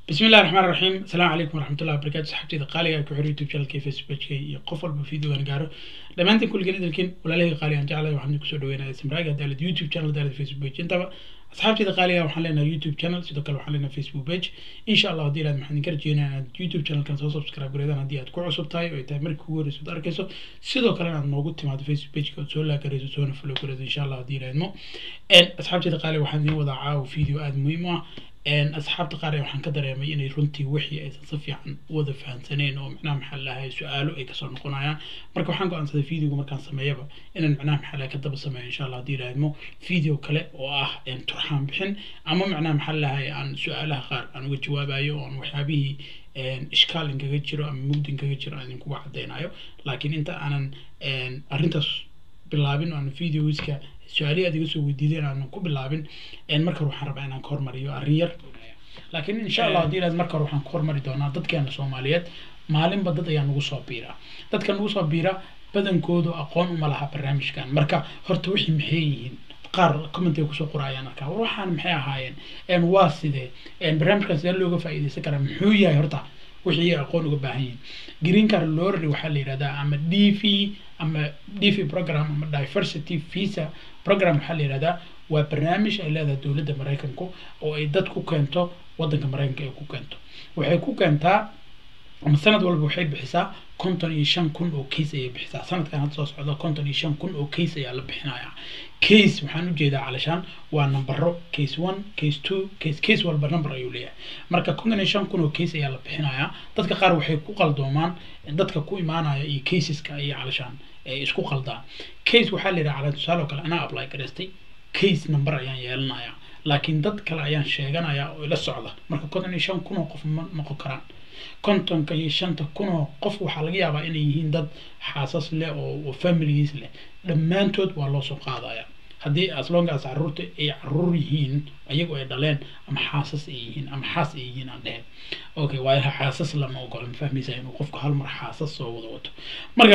بسم الله الرحمن الرحيم السلام عليكم ورحمة الله وبركاته صحبتي قالي ku xir youtube channelkii facebookkii iyo qof walba video aan gaaro dhammaantiin kulligan idilkin walaalahii qaali aan jeclahay waxaan kusoo dhaweynaya samraaga daalad youtube channel daalad facebook page intaba asxaabteyda qaaliga waxaan leenahay youtube channel sidoo kale waxaan leenahay facebook page insha allah haddii ilaad maxaan idinka rajeynaya inaad youtube channelkan soo subscribe gareedaan haddii aad ku cusub tahay oo ay tahay markii ugu horreysa ad arkayso sidoo kale inaad noogu timaado facebook pageka ood soo laagarayso soona follow gareedo insha allah haddii ilaadmo asxaabteyda qaaliga waxaan idin wadaa caawa video aada muhiim u ah asxaabta qaar ee waxaan ka dareemay inay runtii wixii aysan si fiican u wada fahamsaneen oo macnaha maxaa lahay su-aalo ay kasoo noqonayaan marka waxaan go-aansaday videoga markaan sameeyaba inaan macnaha maxaa lahay ka daba sameeyo insha allah haddii ilaahmo video kale oo ah turxaan bixin ama macnaha maxaa lahay aan su-aalaha qaar aan uga jawaabayo oo aan waxyaabihii ishkaal inkaga jiro ama mugdi inkaga jiro aan idinkuga cadeynayo laakiin inta aanan arrintaas bilaabin aan videoska su-aalihi aad iga soo weydiideen aanan ku bilaabin marka hore waxaan rabaa inaan ka hormariyo arrin yar laakiin insha allah haddii ilaad marka hore waxaan ka hormari doonaa dadkeena soomaaliyeed maalinba dad ayaa nagu soo biira dadka nagu soo biira badankoodu aqoon uma laha barnaamijkan marka horta wixii maxay yihiin qaar commentay kusoo qorayaan arkaa war waxaan maxay ahaayeen waa sidee barnaamijkan sidee looga faa'iidaysan karaa muxuu yahay horta wixii aqoon uga baahan yihiin green card lorry waxaa la yidhahdaa ama d v ama d v program ama diversity visa program waxaa la yidhahdaa waa barnaamij ay leedahay dowladda maraykanku oo ay dad ku keento waddanka maraykanka ay ku keento waxay ku keentaa ama sanad walba waxay bixisaa konton iyo shan kun oo case ayay bixisaa sanadkan hadda soo socda konton iyo shan kun oo case ayaa la bixinayaa case waxaan ujeedaa calashaan waa nambaro case one case two case case walba number ayuu leeyahay marka konton iyo shan kun oo case ayaa la bixinayaa dadka qaar waxay ku qaldoomaan dadka ku imaanaya iyo caseska ayay calashaan isku qaldaa case waxaa la yidhaha cala tusaale oo kale anaa apply garaystay case number ayaan yeelanayaa laakiin dad kale ayaan sheeganayaa oo ila socda marka konton iyo shan kun oo qof ma noqon karaan kontonka iyo shanta kun oo qof waxaa laga yaabaa inay yihiin dad xaasas leh oo familigiis leh dhammaantood waa loo soo qaadaya haddii aslongaas caruurta ay caruur yihiin ayagu ay dhaleen ama xaasas ay yihiin ama xaas ay yihiin aan dheheen okay waayo xaasas lama ogola ma fahmaysa inuu qofku hal mar xaasas soo wada wato marka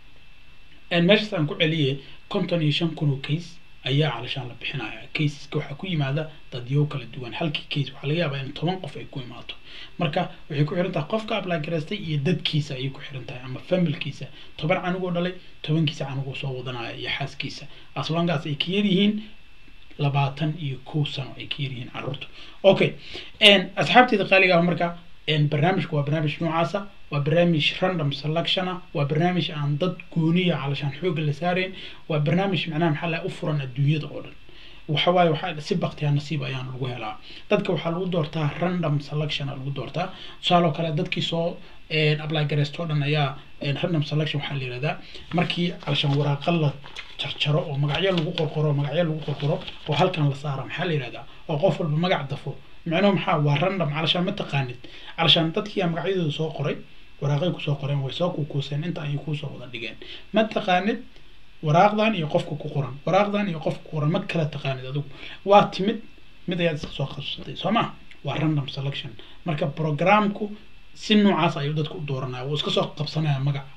meeshaas aan ku celiyay konton iyo shan kun oo case ayaa calashaan la bixinaya caseska waxaa ku yimaada dadyow kala duwan halkii case waxaa laga yaabaa in toban qof ay ku imaato marka waxay ku xiran tahay qofka apply garaystay iyo dadkiisa ayay ku xiran tahay ama familkiisa toban canugoo dhalay tobankiisa canugoo soo wadanaya iyo xaaskiisa aslongaas ay ka yaryihiin labaatan iyo kow sano ay ka yaryihiin caruurta okay asxaabteeda qaaliga ah marka barnaamijku waa barnaamij noocaasa waa barnaamij random selectiona waa barnaamij aan dad gooniya calashaan xooga la saarayn waa barnaamij macnaha maxaa laha u furan adduunyada oo dhan waxa waaye waxaa si baktiya nasiib ayaan lagu helaa dadka waxaa lagu doortaa random selection lagu doortaa tusaale oo kale dadkii soo apply gareysto o dhan ayaa random selection waxaa la yihahdaa markii calashaan waraaqa la jarjaro oo magacyo lagu qorqoro magacyo lagu qorqoro oo halkan la saara maxaa la yihahdaa oo qof walba magac dafo micnuhu maxaa waa random calashaan ma taqaanid calashaan dadkiiyaa magacyadooda soo qoray waraaqay kusoo qoreen way soo kukuuseen inta ayay kuusoo wada dhigeen ma taqaanid waraaqdan iyo qofka ku qoran waraaqdan iyo qofka ku qoran ma kala taqaanid adigu waa timid mid ayaad iska soo qabsatay soo ma waa random selection marka programku si noocaas ayuu dadka u dooranaya wuu iska soo qabsanaya magac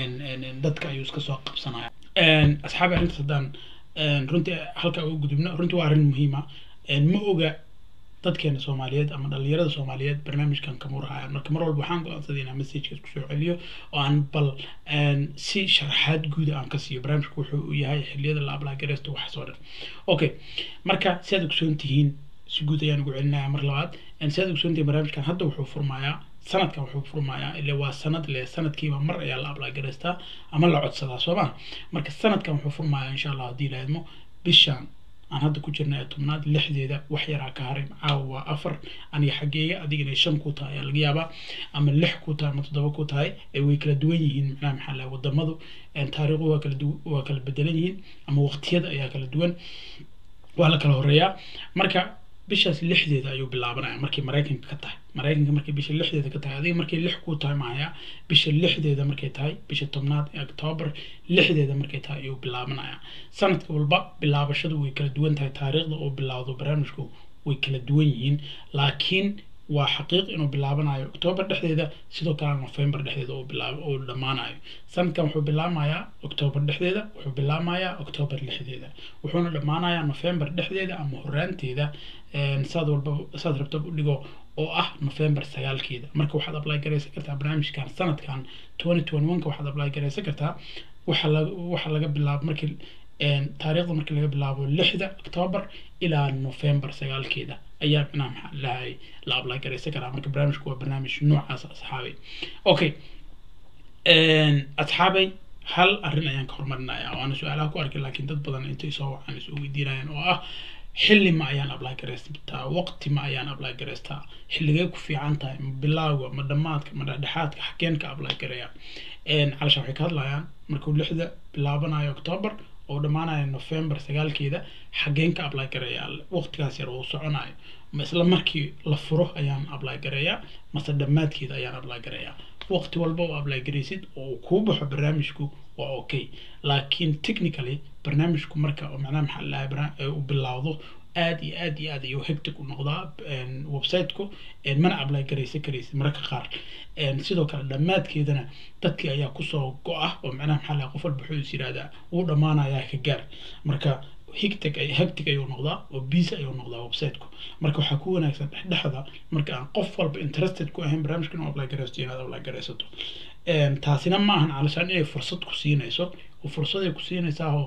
dadka ayuu iska soo qabsanaya asxaabi arrintaas haddaan runtii halka uga gudubno runtii waa arrin muhiima ma oga dadkeena soomaaliyeed ama dhalinyarada soomaaliyeed barnaamijkan kama warhayaan marka mar walba waxaan go-aansaday inaan messageka isku soo celiyo oo aan bal si sharaxaad guuda aan ka siiyo barnaamijku wuxuu u yahay xilliyada la ablaagareysto waxaasoo dhan okay marka si aad ogsoon tihiin si guud ayaan ugu celinaya mar labaad si aad ogsoon tihiin barnaamijkan hadda wuxuu furmayaa sanadkan wuxuu furmayaa ile waa sanad le sanadkiiba mar ayaa la ablaagereystaa ama la codsadaa soo ma marka sanadkan wuxuu furmayaa insha allah haddii laadmo bishaan aan hadda ku jirna ee tobnaad lixdeeda wax yaraa ka haray caawa waa afar aniga xaggeeya adigana shan ku tahay ayaa laga yaabaa ama lix ku tahay ama toddoba ku tahay way kala duwan yihiin macnaha maxaa laha wadamadu taariikhu waa kala waa kala bedelan yihiin ama waqtiyada ayaa kala duwan waa la kala horeeyaa marka bishaas lixdeeda ayuu bilaabanaya markay maraykanka ka tahay maraykanka markay bisha lixdeeda ka tahay adiga markay lix ku tahay mahaya bisha lixdeeda markay tahay bisha tobnaad ee octoobar lixdeeda markay tahay ayuu bilaabanaya sanadka walba bilaabashadu way kala duwan tahay taariikhda oo bilaawdo barnaamijku way kala duwan yihiin laakiin waa xaqiiq inuu bilaabanayo octoobar dhexdeeda sidoo kalena november dhexdeeda uu bilaab uu dhammaanayo sanadkan wuxuu bilaabmayaa octoobar dhexdeeda wuxuu bilaabmayaa octoobar lixdeeda wuxuuna dhammaanayaa november dhexdeeda ama horaanteeda saad walba saad rabtaba u dhigo oo ah november sagaalkeeda marka waxaad apply garaysan kartaa barnaamijkan sanadkan twenty twenty one ka waxaad apply garaysan kartaa waxa laga waxa laga bilaabo markii taariikhda markii laga bilaabo lixda octoobar ilaa november sagaalkeeda ayaa micnaha maxaa lahay la apply garaysan karaa marka barnaamijku waa barnaamij noocaas asxaabay okay asxaabay hal arrin ayaan ka horumarinayaa waana su-aalaha ku arkay laakiin dad badan intay soo wacaan is weydiinayaan oo ah xilli ma ayaan apply garaystaa waqti ma ayaan apply garaystaa xilligee ku fiican tahay ma bilowga ma dhammaadka ma dhexdhexaadka xageen ka apply garaya calasha waxay ka hadlayaan markuu lixda bilaabanayo octoobar oo dhammaanayo november sagaalkeeda xageen ka apply garaya waqtigaas yar uu soconayo ma isla markii la furo ayaan apply garayaa mase dhammaadkeeda ayaan apply garayaa waqti walba oo apply garaysid oo uu kuu baxo barnaamijku waa okay laakiin technically barnaamijku marka oo macnaha maxaa lahaa uu bilaawdo aad iyo aad iyo aad ayuu hectic u noqdaa websiteku mana apply garaysan karaysid mararka qaar sidoo kale dhammaadkeedana dadkii ayaa kusoo go-ah oo macnaha maxaa lahaa qof walba wuxuu is yidhahdaa wuu dhammaanayaa ka gaar marka hectic hectic ayuu noqdaa oo busy ayuu noqdaa websiteku marka waxaa ku wanaagsan dhexdhexda marka aan qof walba interested ku ahayn barnaamijka inuu apply garaysto inaad apply garaysato taasina ma ahan calashaan inay fursad ku siinayso oo fursaday ku siinaysaa oo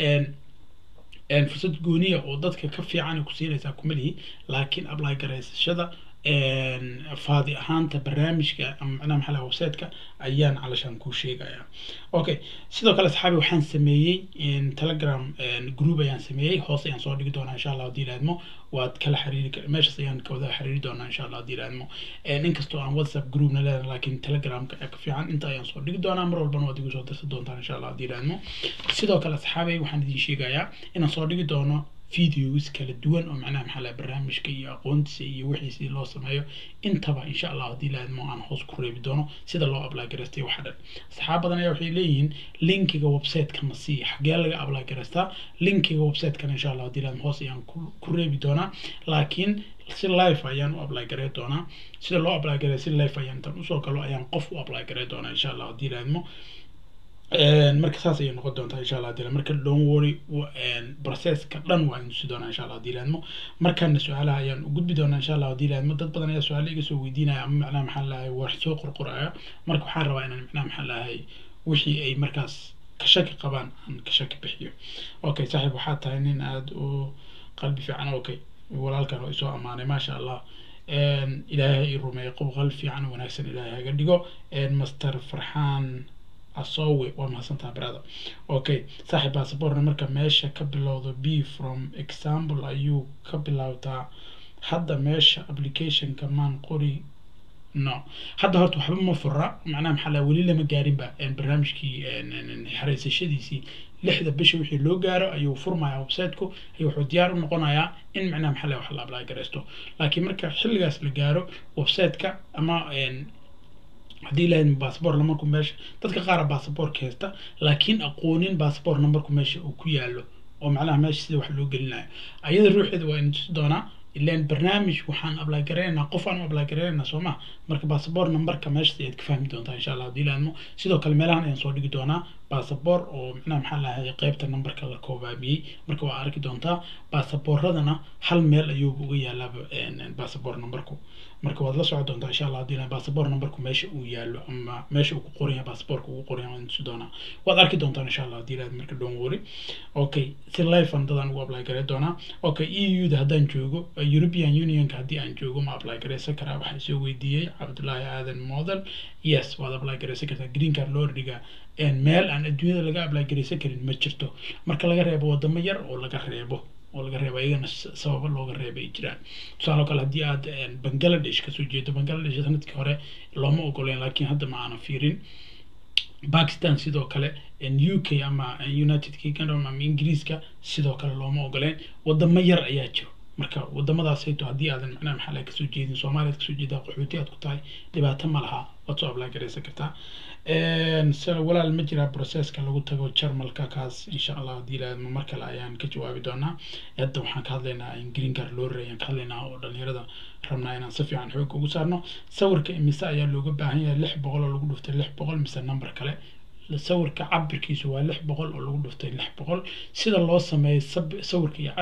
fursad gooniya oo dadka ka fiican ku siinaysaa kuma lihi laakiin apply garaysashada faadi ahaanta barnaamijka ama macnaha maxaa laha websiteka ayaan calashaan kuu sheegaya okay sidoo kale asxaabi waxaan sameeyey telegram group ayaan sameeyey hoos ayaan soo dhigi doonaa insha allah haddii ilaadmo waad kala xiriiri meeshaas ayaan ka wada xiriiri doonaa insha allah haddii ilaadmo inkastoo aan whatsapp groupna leedahay laakiin telegramka ayaa ka fiican inta ayaan soo dhigi doonaa mar walbana waad igu soo dirsan doontaan insha allah haddii ilaadmo sidoo kale asxaabay waxaan idin sheegayaa inaan soo dhigi doono videos kala duwan oo macnaha maxaa laha barnaamijka iyo aqoontiisa iyo wixiisi loo sameeyo intaba insha allah haddii laadmo aan hoos ku reebi doono sida loo apply garaystay waxa dhan asxaab badan ayaa waxay leeyihiin linkiga websiteka ma sii xagee laga apply garaystaa linkiga websitekana insha allah haddii laadmo hoos ayaan ku reebi doonaa laakiin si life ayaan u apply garay doonaa sida loo apply garay si life ayaan tan usoo galo ayaan qof u apply garay doonaa insha allah haddii laadmo marka saas ayay noqon doontaa insha allah hadii marka don't worry processka dhan waa inusi doonaa insha allah hadii laadmo markana su-aalaha ayaan u gudbi doonaa insha allah hadii laadmo dad badan ayaa su-aala iga soo weydiinaya ama macnaha maxaa lahay wax soo qorqoraya marka waxaan rabaa inaan macnaha maxaa lahay wixii ay markaas ka shaki qabaan aan ka shaki bixiyo okay saaxiib waxaa tahay nin aada u qalbi fiican okay walaalkan oo isoo ammaanay maasha allah ilaahay i rumeeyo qof qalbi fiican oo wanaagsan ilaahay haga dhigo master farxaan asowe waa mahadsantaha brother okay saaxiib basaborna marka meesha ka bilowdo b from example ayuu ka bilowdaa hadda meesha applicationka maan qori no hadda horta waxba ma fura macnaha maxaa laha weli lama gaarinba barnaamijkii xareysashadiisii lixda bisha wixii loo gaaro ayuu furmayaa websiteku ayuu wuxuu diyaar u noqonayaa in macnaha maxaa laha wax la apply garaysto laakiin marka xilligaas la gaaro websiteka ama haddii lahayd bassabor numberku meesha dadka qaara bassaborka haysta laakiin aqoonin bassabor numberku meesha uu ku yaalo oo macnaha meesha sida wax loo gelinayo ayada ruuxeeda waa ina tusi doonaa ilan barnaamij waxaan apply garaynaynaa qof aan u apply garaynaynaa soo ma marka bassabor numberka meeshas ayaad ka fahmi doontaa insha allah haddii laadmo sidoo kale meelahan ayaan soo dhigi doonaa bassabor oo macnaha maxaa lahay qeybta numberka la koobaabiyey marka waa arki doontaa bassaboradana hal meel ayuuba uga yaalaaba bassabor numberku marka waad la soco doontaa insha allah haddii bassabor numberku meesha uu yaalo ama meesha uu ku qoran yahay bassaborka ugu qoran yahay waan tusi doonaa waad arki doontaan insha allah haddii laad marka don't worry okay si life an dadaan ugu apply garay doonaa okay eu da haddaan joogo european unionka haddii aan joogo ma apply garaysan karaa waxaa soo weydiiyey cabdullaahi aadan model yes waad apply garaysan kartaa green card loo dhigaa meel aan adduunyada laga apply garaysan karin ma jirto marka laga reebo wadamo yar oo laga reebo oo laga reebo iyagana sababo looga reeba ay jiraan tusaale kale haddii aad bangladesh kasoo jeedo bangladesh sanadkii hore looma ogoleen laakiin hadda ma aanan fiirin bakistan sidoo kale u k ama united kingdom ama ingiriiska sidoo kale looma ogoleen wadamo yar ayaa jiro marka wadamadaasayto haddii aadan macnaha maxaa laga kasoo jeedin soomaaliya kasoo jeedaa qaxooti aad ku tahay dhibaato ma laha waad soo apply garaysan kartaa walaal ma jiraa processka lagu tago jarmalka kaas insha allah haddii laadmo mar kale ayaan ka jawaabi doonaa hadda waxaan ka hadlaynaa in green card loo reey ayaan ka hadlaynaa oo dhalinyarada rabnaa inaan si fiican xoog ugu saarno sawirka imise ayaa looga baahan yahay lix boqol oo lagu dhuftay lix boqol mise number kale sawirka cabirkiisu waa lix boqol oo lagu dhuftay lix boqol sida loo sameeyo sawirka iyo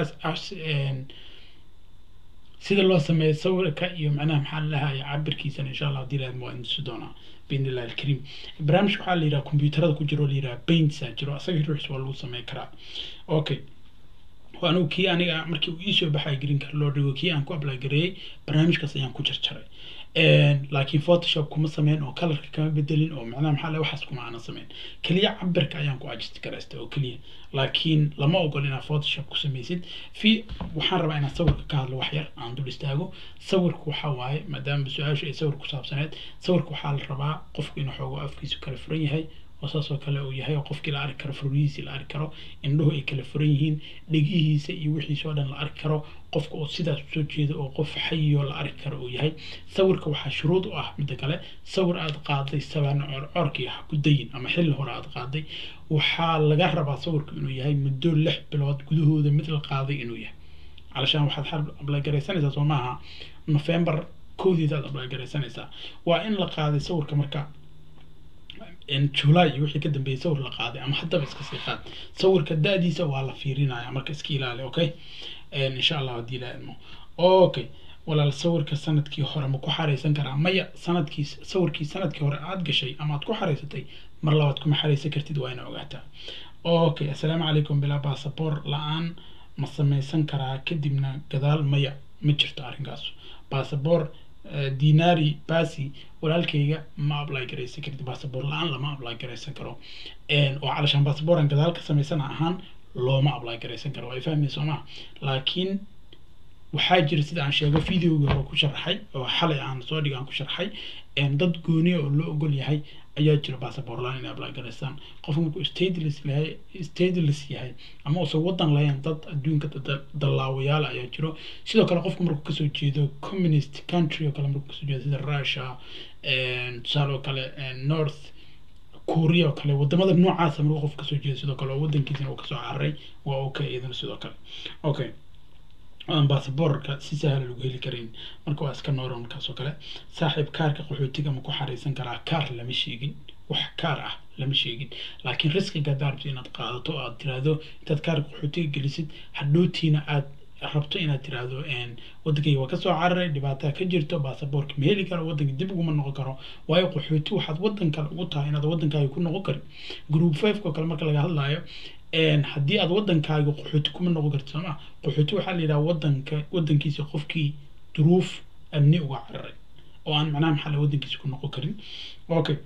sida loo sameeyo sawirka iyo macnaha maxaa lalahay cabirkiisana insha allah haddii laadmo waa indisi doonaa باذن الله الكريم برنامج waxaa la yiraahdaa kombiyuutarada ku jiro la yiraahdaa paints aa jiro asaga ruuxis waa lagu sameyn karaa okay anigu kii aniga markii uu iisoo baxay green card loo dhigo kii aan ku apply gareeyey barnaamijkaas ayaan ku jarjaray laakiin photoshop kuma sameyn oo colorka kama bedelin oo macnaha maxaa le waxaas kuma aanan sameyn keliya cabirka ayaan ku adjust garaystay oo keliya laakiin lama ogol inaad photoshop ku samaysid fi waxaan rabaa inaan sawirka ka hadlo wax yar aan dul istaago sawirku waxaa waaye maadaama su-aashu ay sawir ku saabsaneed sawirka waxaa la rabaa qofku inuu xoogo afkiisu kala furan yahay oo saas oo kale uu yahay oo qofkii la arki karo furrihiisii la arki karo indhuhu ay kala furan yihiin dhegihiisa iyo wixiisa oo dhan la arki karo qofka oo sidaas usoo jeeda oo qof xayiyoo la arki karo uu yahay sawirka waxaa shuruud u ah midda kale sawir aad qaaday sabaan corkii ha ku dayin ama xilli hore aad qaaday waxaa laga rabaa sawirku inuu yahay muddo lix bilood gudahooda mid la qaaday inuu yahay calashaan waxaad ablaygaraysanaysaa soo maaha november kowdeeda aad ablaygaraysanaysaa waa in la qaaday sawirka marka july iyo wixii ka dambeeyay sawir la qaaday ama haddaba iska sii qaad sawirka da-diisa waa la fiirinaya marka iska ilaali okay insha allah haddii la idmo okay walaal sawirka sanadkii hore ma ku xaraysan karaa maya sanadkii sawirkii sanadkii hore aad gashay ama aad ku xaraysatay mar labaad kuma xaraysan kartid waa ina ogaataa okay assalaamu calaykum bilaa basaboor la-aan ma samaysan karaa kadibna gadaal maya ma jirto arrinkaas basaboor dinari basi walaalkayga ma apply garaysan kartid basaboor la-aan lama apply garaysan karo oo calashaan basaboran gadaal ka samaysan ahaan looma apply garaysan karo waa fahmay soo maa laakiin waxaa jira sida aan sheego videogii hore ku sharaxay oo xalay aan soo dhig aan ku sharxay dad gooniya oo loo ogol yahay ayaa jira basaboor la-aan inay apply garaysaan qofka markuu stateless yahay stateless yahay ama uusan wadan lahayn dad adduunka dallaawayaal ayaa jiro sidoo kale qofku markuu kasoo jeedo communist country oo kale markuu kasoo jeedo sida russia tusaale oo kale north korea oo kale wadamada noocaasa markuu qof kasoo jeedo sidoo kale oo wadankiisana uu kasoo cararay waa okay iyadana sidoo kale okay aan basaboorka si sahla lagu heli karin marka waa iska nooran markaas oo kale saaxiib kaarka qaxootiga ma ku xaraysan karaa kaar lama sheegin wax kaar ah lama sheegin laakiin riskiga haddaad rabto inaad qaadato o aad tiraahdo intaad kaarka qaxootiga gelisid hadhowtiina aad rabto inaad tiraahdo wadankayga waa kasoo cararay dhibaataa ka jirto basaboorka ma heli karo wadanka dib uguma noqon karo waayo qaxooti waxaad wadan kale ugu tahay inaad wadankaaga ku noqon karin group five oo kale marka laga hadlayo haddii aad wadankaaga qaxooti kuma noqon karti sooma qaxooti waxaa la yidhaha wadanka wadankiisa qofkii duruuf amni uga cararay oo aan macnaha maxaa la wadankiisa ku noqon karin okay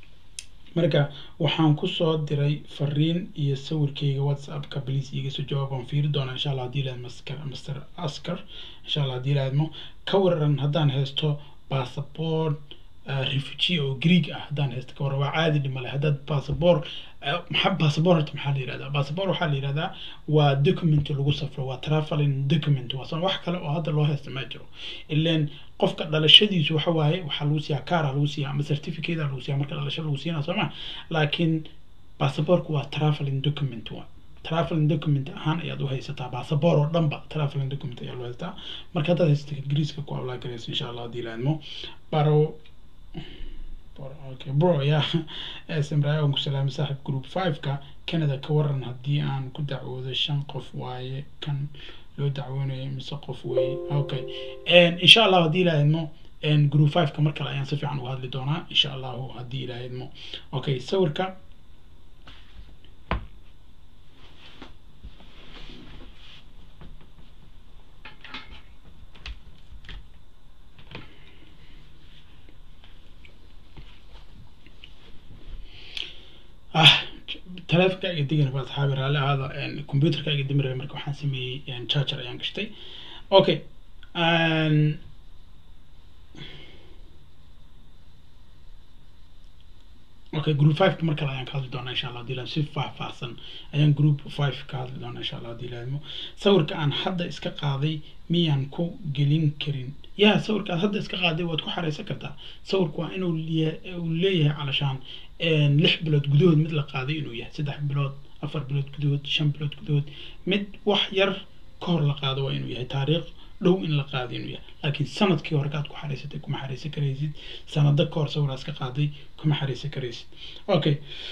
marka waxaan kusoo diray fariin iyo sawirkayga whatsappka please iga soo jawaab waan fiiri doonaa insha allah haddii lahayd master master askar insha allah haddii lahaydmo ka waran haddaan haysto passport refugee oo greeg ah haddaan haysto ka waran waa caadi dhimale haddaad passport maxaa passport horta maxaa la yihahdaa passport waxaa la yihahdaa waa document lagu safro waa traveling document waa wax kale oo hadda loo haysta ma jiro ileen qofka dhalashadiisu waxa waaye waxaa lagu siiyaa kaara lagu siiyaa ama certificate lagu siiyaa marka dhalasho lagu siinaa soo ma laakiin passportku waa traveling document waa traveling document ahaan ayaad u haysataa basaboor oo dhanba traveling document ayaa loo haysataa marka haddaad haysato ingiriiska ku apply garayso insha allah haddii laadmo baro okay bro ya samraaya aan ku salaamay saaxib group five-ka canada ka waran haddii aan ku dacwoodo shan qof waaye kan loo dacwoonayo mise qof weeye okay insha allah haddii ilaahidmo group five-ka mar kale ayaan si fiican uga hadli doonaa insha allahu haddii ilaahidmo okay sawirka ah taleefonka iga digana waa asxaabi raalli ahaada computerka iga dimi rabay marka waxaan sameeyey charger ayaan gashtay okay okay group five mar kale ayaan ka hadli doonaa insha allah hadii si faahfaahsan ayaan group five ka hadli doonaa insha allah hadii laadmo sawirka aan hadda iska qaaday miyaan ku gelin karin ya sawirka aad hadda iska qaaday waad ku xareysan kartaa sawirku waa inuu uu leeyahay calashaan lix bilood gudahood mid la qaaday inuu yahay saddex bilood afar bilood gudahood shan bilood gudahood mid wax yar ka hor la qaado waa inuu yahay taariikh dhow in la qaado inuu yahay laakiin sanadkii hore kaad ku xareysatay kuma xareysan karaysid sanado ka hor sawiraas ka qaaday kuma xareysan karaysid okay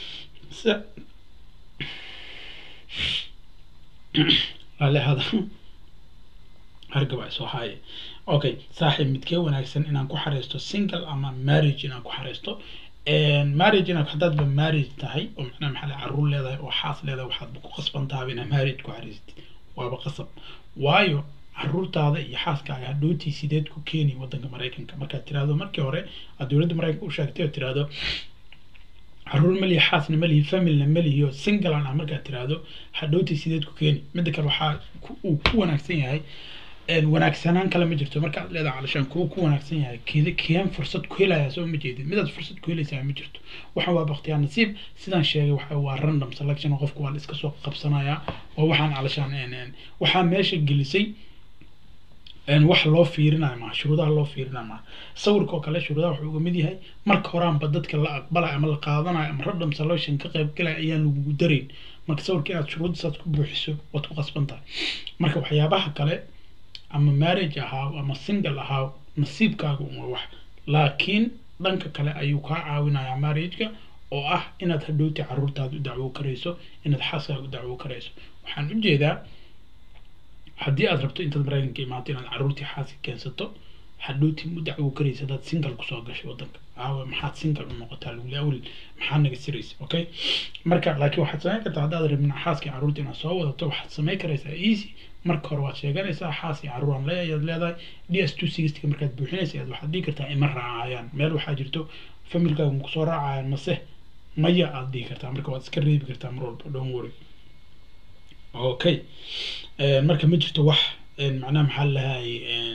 alehada hargaba soo haaye okay saaxiib midkee wanaagsan inaan ku xareysto single ama marriage inaan ku xareysto marriage inaad haddaadba marriage tahay oo macnaha maxaa la caruur leedahay oo xaas leedahay waxaadba ku qasban tahay inaad marriage ku xareysatid waaba qasab waayo caruurtaada iyo xaaskaaga hadhowtii sideed ku keeni wadanka maraykanka markaad tiraahdo markii hore aad dowladda maraykanka u sheegtay oo tiraahdo caruur malihi xaasna malihi familna malihi oo singlean ah markaad tiraahdo hadhowtii sideed ku keeni midda kale waxaa uu ku wanaagsan yahay wanaagsanaan kale ma jirto markaad leedahay calashaan kuwa ku wanaagsan yahay keeda keen fursad ku helayaa soo ma jeedid midaad fursad ku helaysaa ma jirto waxaan waa baktiyaa nasiib sidaan sheegay waxa waa random selection oo qofku waa la iska soo qabsanayaa oo waxaan calashaan waxaa meesha gelisay wax loo fiirinayo maa shuruudaha loo fiirinayo maa sawirka oo kale shuruudaha wuxuu uga mid yahay marka horaanba dadka la aqbalayo ama la qaadanayo ama random selection ka qayb galaya ayaan lagugu darayn marka sawirka inaad shuruuddasaad ku buuxiso waad ku qasban tahay marka waxyaabaha kale ama marriage ahaaw ama single ahaaw nasiibkaaga uma wax laakiin dhanka kale ayuu kaa caawinayaa marriageka oo ah inaad hadhowti caruurtaada u dacwo karayso inaad xaaskaaga u dacwo karayso waxaan ujeedaa haddii aad rabto intaad maraykanka imaato inaad caruurtii xaaska keensato hadhowti u dacwo karaysa haddaad single kusoo gashay wadanka aawe maxaad single u noqotaa laguli awel maxaa naga siraysa okay marka laakiin waxaad samayn kartaa haddaad rabin xaaskii caruurta inaad soo wadato waxaad samayn karaysaa easy marka hore waad sheeganaysaa xaas iyo caruur aan leeyahay ayaad leedahay d s two sixty markaad buuxinaysa ayaad waxaad dhihi kartaa ima raacayaan meel waxaa jirto familkaaga ma kusoo raacayaan mase maya aad dhihi kartaa marka waad iska reebi kartaa mar walba don't worry okay marka ma jirto wax macnaha maxaa lahay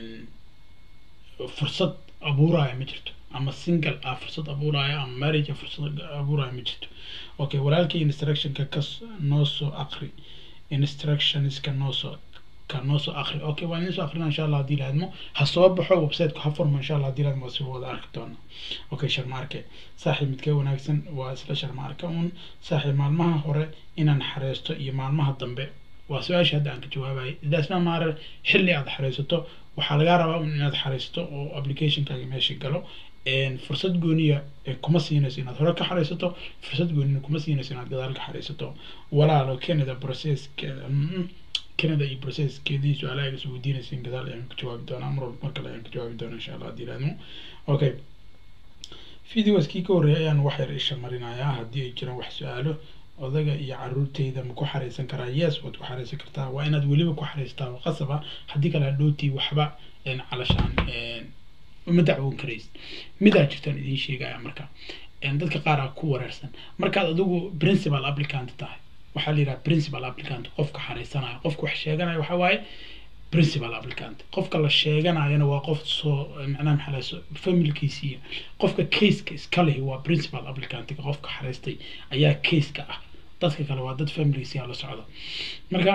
fursad abuuraya ma jirto ama single ah fursad abuuraya ama marriage fursad abuuraya ma jirto okay walaalkii instructionka ka noo soo aqri instructionska noo soo ka noo soo aqri okay waan idin soo aqrina insha allah haddii laadmo ha soo baxo websiteka ha furmo insha allah haddii laadmo waa si wada arki doona okay sharmaarke saaxiib midkee wanaagsan waa isla sharmaarke un saaxiib maalmaha hore inaan xareysto iyo maalmaha dambe waa su-aashii hadda aan ka jawaabayay idaasna maare xilli aad xareysato waxaa lagaa rabaa un inaad xareysto oo applicationkaaga meesha galo fursad gooniya kuma siinayso inaad hore ka xareysato fursad goonina kuma siinayso inaad gadaal ka xareysato walaalo canada processkeeda canada iyo processkeedii su-aalaha iga weydiinaysa gadaal ayaan ka jawaabi doonaa mar walba mar kale ayaan ka jawaabi doonaa insha allah haddii laadmo okay videoskii ka horreeyay ayaan wax yar isha marinayaa haddii ay jiraan wax su-aalo odaga iyo caruurteyda ma ku xareysan karaa yes waad ku xareysan kartaa waa inaad weliba ku xareystaa oo qasaba haddii kale hadhowtii waxba calashaan uma dacwoon karaysid midaa jirtaan idiin sheegaya marka dadka qaar aa ku wareersan markaad adigu principal applicant tahay waxaa la yidhaha principal applicant qofka xareysanayo qofka wax sheeganaya waxaa waaye principal applicant qofka la sheeganayana waa qof soo macnaha maxaa laha familkiisiiya qofka caseka iska lehi waa principal applicantka qofka xareystay ayaa caseka ah dadka kale waa dad familigiisiya la socda marka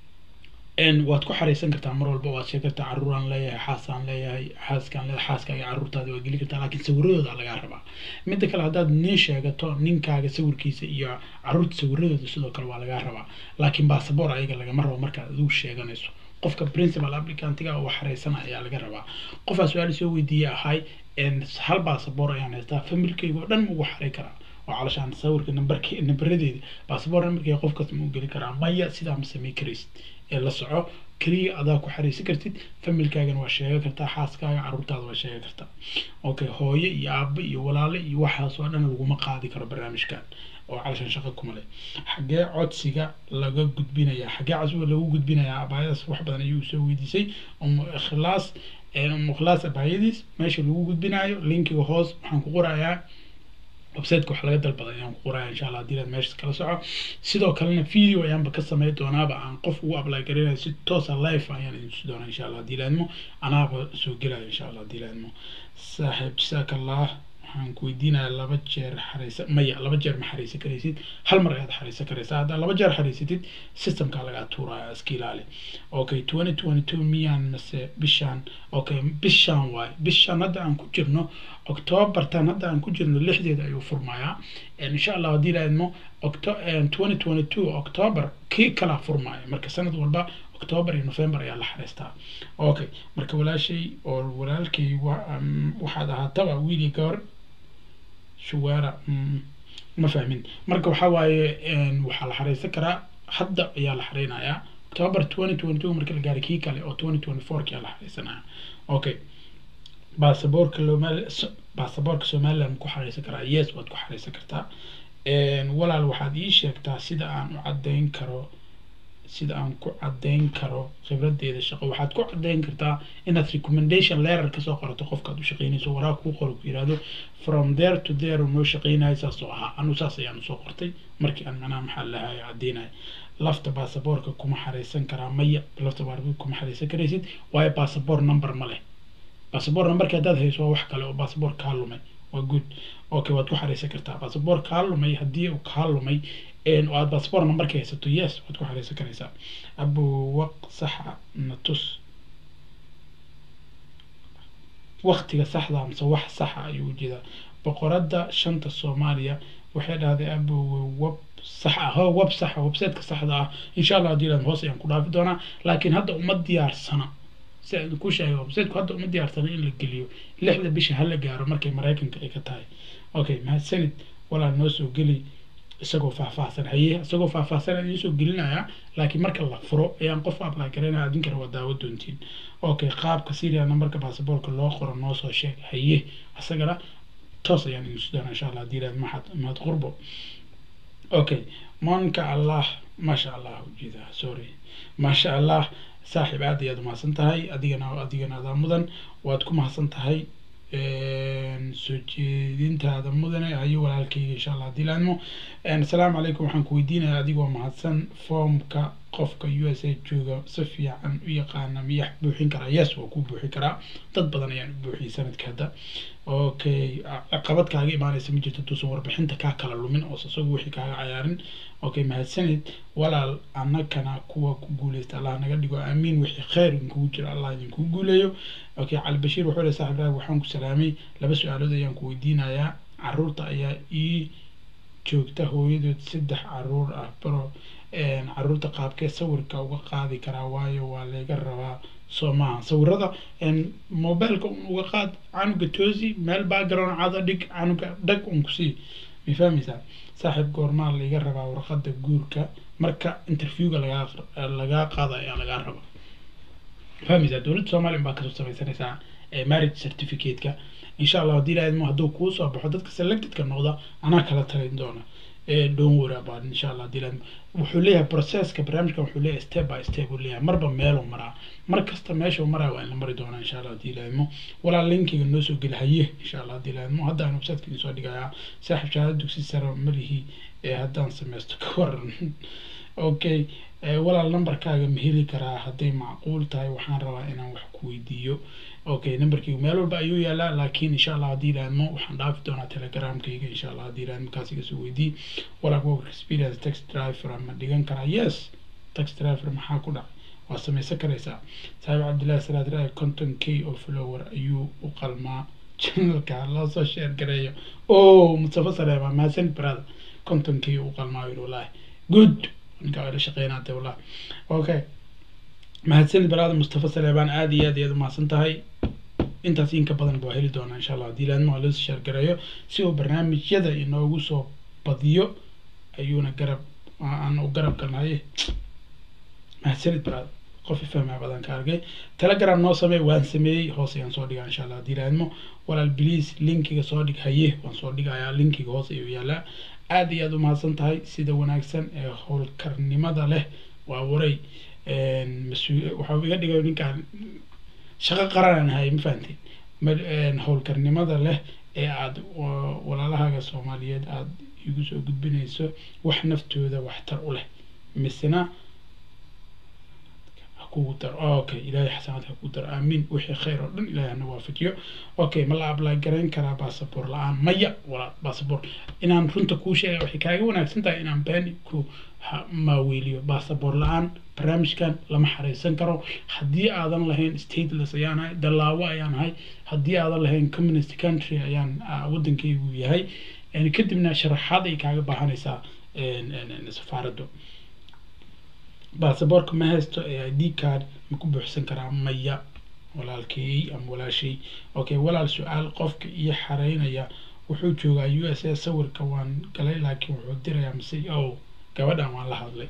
waad ku xareysan kartaa mar walba waad sheegi kartaa caruuraan leeyahay xaasaan leeyahay xaaskaan leeyahay xaaskaaga caruurtaada waa geli kartaa laakiin sawiradooda lagaa rabaa midda kale haddaad nin sheegato ninkaaga sawirkiisa iyo caruurta sawiradooda sidoo kale waa lagaa rabaa laakiin basaboor ayaga lagama rabo markaad adigu sheeganayso qofka principal applicantiga oo xareysan ayaa laga rabaa qofaa su-aal soo weydiiyey ahay hal basaboor ayaan haystaa familkayga oo dhan ma ugu xarey karaa oo calashaan sawirka nambarke nambaradeeda basaboor nambarkeega qofkaas ma u geli karaa maya sidaa ma samey karaysid ee la soco keliya adaa ku xareysan kartid familkaagana waa sheegan kartaa xaaskaaga caruurtaada waa sheegan kartaa okay hooye iyo aabe iyo walaale iyo waxaas oo dhan laguma qaadi karo barnaamijkan oo calashaan shaqo kuma leh xaggee codsiga laga gudbinayaa xaggee codsiga lagu gudbinayaa abaayadaas wax badan ayuu soo weydiisay umu ikhlaas umu ikhlaas abaayadiis meesha lagu gudbinayo linkiga hoos waxaan ku qorayaa websiteka wax laga dalbada ayaan ku qoraya insha allah hadii aad meeshas kala soco sidoo kalena video ayaanba ka samey doonaaba aan qof ugu apply garanayo si toosa life ayaan idin tusi doonaa insha allah hadii laadmo anaaba soo gelayo insha allah hadii laadmo saaxiib jasaaka allah waxaan ku weydiinayaa laba jeer xareysa maya laba jeer ma xareysan karaysid hal mar ayaad xareysan karaysaa haddaa laba jeer xareysatid systemka lagaa tuuraya iska ilaali okay twenty twenty two miyaan mase bishaan okay bishaan waaye bishaan hadda aan ku jirno octobertan hadda aan ku jirno lixdeeda ayuu furmayaa insha allah haddii laadmo octo twenty twenty two october kii kala furmaya marka sanad walba october iyo november ayaa la xareystaa okay marka walaashay oo walaalkay waxaad ahaataba wiili gabar shuwaara ma fahmin marka waxaa waaye waxaa la xareysan karaa hadda ayaa la xareynayaa october twenty twenty two marka la gaaray kii kale oo twenty twenty four ki ayaa la xareysanaya okay baasaboorka lomal baasaboorka somaliland ku xareysan karaa yes waad ku xareysan kartaa walaal waxaad ii sheegtaa sida aan u caddeyn karo sida aan ku caddeyn karo khibradeeda shaqo waxaad ku caddeyn kartaa inaad recommendation letter kasoo qorato qofkaad u shaqeynayso waraaq kuu qoro ku yihahdo from there to there noo shaqeynayo saas oo ahaa anu saas ayaan usoo qortay markii aan macnaha maxaa lahayo caddeynaya lafta baasaboorka kuma xareysan karaa maya lafta baasaboorka kuma xareysan karaysid waayo baasaboor number ma leh baasaboor numberka haddaad hayso waa wax kale oo baasaboor kaa lumay waa good okay waad ku xareysan kartaa baasaboor kaa lumay haddii uu kaa lumay oo aad baasaboor numberka haysato yes waad ku xareysan karaysaa abu waq saxa natus waqtiga saxda mise wax saxa ayuu ujeedaa boqoradda shanta soomaaliya waxay dhahday abu web sax ah ho web saxa websiteka saxda ah insha allah haddii ilaad hoos ayaan ku dhaafi doonaa laakiin hadda uma diyaarsana si aan ku sheegay websiteku hadda uma diyaarsana in la geliyo lixda bisha hala gaaro markay maraykanka ay ka tahay okay mahadsanid walaal noo soo geli isagoo faahfaahsan haye isagoo faahfaahsan aan idiin soo gelinayaa laakiin marka la furo ayaan qof apply garaynaya adinkana waa daawo doontiin okay qaabka serial numberka baasaboorka loo qoro noo soo sheeg haye isagana toos ayaan idin soo doonaa insha allah haddii ilaad mahad mahad qurbo okay monka allah maasha allah ujeeda sorry maasha allah saaxiib aad ayaad umahadsan tahay adigana adigana adaa mudan waad ku mahadsan tahay soo jeedintaada mudane ayo walaalkayga insha allah haddii laadmo asalaamu calaykum waxaan ku weydiinayaa adigoo mahadsan foomka qofka u s a jooga si fiican u yaqaana miyaa buuxin karaa yes waa ku buuxin karaa dad badan ayaan u buuxiyey sanadka hadda okay caqabad kaaga imaanaysa ma jirto tuusan warbixinta kaa kala lumin oo isagu wixii kaaga cayaarin okay mahadsanid walaal annagana kuwa ku guuleysta allah naga dhigo aamiin wixii khayr inkugu jira allah idinkugu guuleeyo okay cali bashiir wuxuu le saaxib raag waxaan ku salaamay laba su-aalood ayaan ku weydiinayaa caruurta ayaa ii joogta hooyadood saddex caruur ah baro caruurta qaabkee sawirka uga qaadi karaa waayo waa laga rabaa soo maaha sawirada mobileka uga qaad canuga toosi meel background cada dhig canuga dhag un kusii ma fahmaysaa saaxiib goormaa laga rabaa warqada guurka marka interviewga lagaa lagaa qaada ayaa lagaa rabaa fahmaysaa dowladda somaliya baa kasoo samaysanaysaa marriage certificate-ka insha allah haddii laadmo hadduu kuu soo baxo dadka selectedka noqda anaa kala talin doona don't worry about insha allah haddii laadmo wuxuu leeyahay processka barnaamijkan wuxuu leeyahay step by step uu leeyahay marba meeluu maraa mar kasta meeshuu maraa waa in la mari doonaa insha allah haddii laadmo walaa linkiga noo soo geli haye insha allah haddii laadmo hadda aan websiteka idin soo dhigayaa saaxiib shahaado dugsi sare malihii ee haddaan sameysto ka waran okay walaal numberkaaga ma heli karaa hadday macquul tahay waxaan rabaa inaan wax ku weydiiyo okay numberkaygu meel walba ayuu yaalaa laakiin insha allah haddii ilaadmo waxaan dhaafi doonaa telegramkayga insha allah haddii ilaadmo kaas iga soo weydii walaal work experience tax driver ma dhigan karaa yes tax driver maxaa ku dhacay waa sameysan karaysaa saaxiib cabdillahi salaad raay conton k oo flower ayuu u qalmaa channelka loo soo share gareeyo oh mustafa saleema mahadsanid brother conton k u qalmaa yiri wallaahi good ninka waa la shaqeynaatay wallah okay mahadsanid baraada mustafa saleebaan aada iyo aad iyaad umahadsan tahay intaas inka badan baa heli doonaa insha allah haddii laadmo waa loosoo shaargareeyo si uu barnaamijyada inoogu soo badiyo ayuuna garab aan u garab galnaye mahadsanid baraada qof ifahmaa badan ka arkay telegram noo sameey waan sameeyey hoos ayaan soo dhigaa insha allah haddii laadmo walaal bliis linkiga soo dhig haye waan soo dhigayaa linkiga hoos ayuu yaalaa aada iyo aada umahadsan tahay sida wanaagsan ee howlkarnimada leh waa waray mas-uul waxaa iga dhigay ninkaan shaqo qaranaan hay ma fahanteen howlkarnimada leh ee aada walaalahaaga soomaaliyeed aada igu soo gudbinayso wax naftooda waxtar u leh misena kugu daro okay ilaahay xasanaad ha kugu daro aamiin wixii khayr oo dhan ilaahay hana waafajiyo okay ma la apply garayn karaa basaboor la-aan maya walaa basaboor inaan runta kuu sheega waxay kaaga wanaagsan tahay inaan been ku maaweeliyo basaboor la-aan barnaamijkan lama xareysan karo haddii aadan lahayn stateless ayaan ahay dallaawo ayaan ahay haddii aadan lahayn communist country ayaan waddankaygu yahay kadibna sharaxaad ay kaaga baahanaysaa safaaraddu basaboorka ma haysto i d card ma ku buuxsan karaa maya walaalkey ama walaashay okay walaal su-aal qofka iyo xareynaya wuxuu joogaa u s a sawirka waan galay laakiin wuxuu dirayaa mase o gabadhan waan la hadlay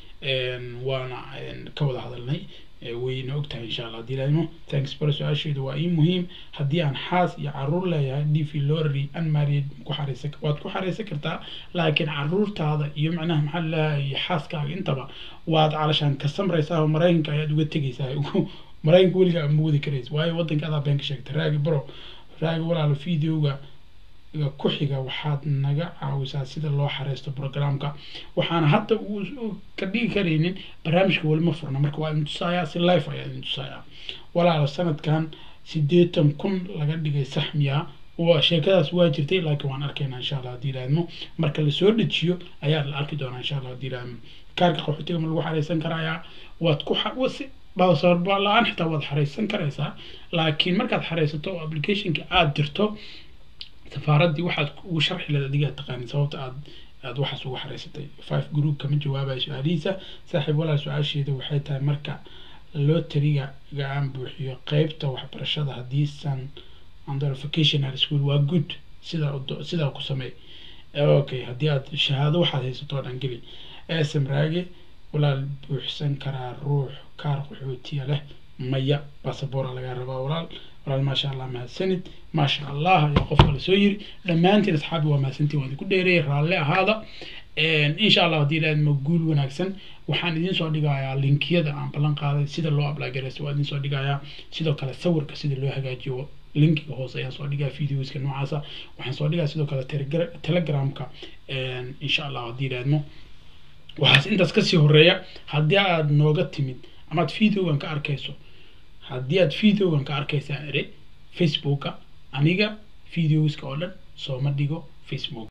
waana ka wada hadalnay wayna ogtahay insha allah hadii laadmo thanks baro su-aasheedu waa ii muhiim haddii aan xaas iyo caruur leeyahay d v lorry unmarried ku xareysan waad ku xareysan kartaa laakiin caruurtaada iyo macnaha maxaa laleeyahay xaaskaaga intaba waad calashaan ka samraysaa oo maraykanka ayaad uga tegaysaa maraykanka weligaa ma wadi karaysa waayo waddanka adaa been ka sheegtay raagi baro raagi walaalo videoga ku xiga waxaad naga caawisaa sida loo xareysto programka waxaana hadda uu ka dhigi karaynin barnaamijka weli ma furna marka waa idin tusayaa si life ayaa idin tusayaa walaalo sanadkan siddeetan kun laga dhigay saxmiya waa sheekadaas waa jirtay laakiin waan arkaynaa insha allah haddii ilaadmo marka lasoo dejiyo ayaa la arki doonaa insha allah haddii ilaadmo kaarka qaxootiga ma lagu xareysan karayaa waad ku basaboor la-aan xitaa waad xareysan karaysaa laakiin markaad xareysato oo applicationka aada dirto safaaraddii waxaad ugu sharxi lahayd adigaa taqaanin sababta aad aad waxaas ugu xareysatay five group kama jawaabayo su-aalihiisa saaxiib walaal su-aasheeda waxay tahay marka lotariga ga aan buuxiyo qeybta waxbarashada haddiisan under vocational school waa good sidaa sidaa ku sameey okay haddii aad shahaado waxaad haysato oo dhan geli sm raage walaal buuxsan karaa ruux kaar qaxootiya leh maya basaboora lagaa rabaa walaal walaal maasha allah mahadsanid maasha allah ayaa qofka lasoo yiri dhammaantiin asxaabi waa mahadsantiin waan idinku dheereeyay raalle ahaada insha allah haddii ilaadma guul wanaagsan waxaan idiin soo dhigayaa linkiyada aan ballan qaaday sida loo ablaagareysto waa idiin soo dhigayaa sidoo kale sawirka sida loo hagaajiyo linkiga hoose ayaan soo dhigaa videoska noocaasa waxaan soo dhigaa sidoo kale telegramka insha allah haddii ilaadmo waxaas intaas kasii horeeya haddii aad nooga timid amaad videogan ka arkayso haddii aad videogan ka arkaysaa ere facebooka aniga videoska oo dhan sooma dhigo facebook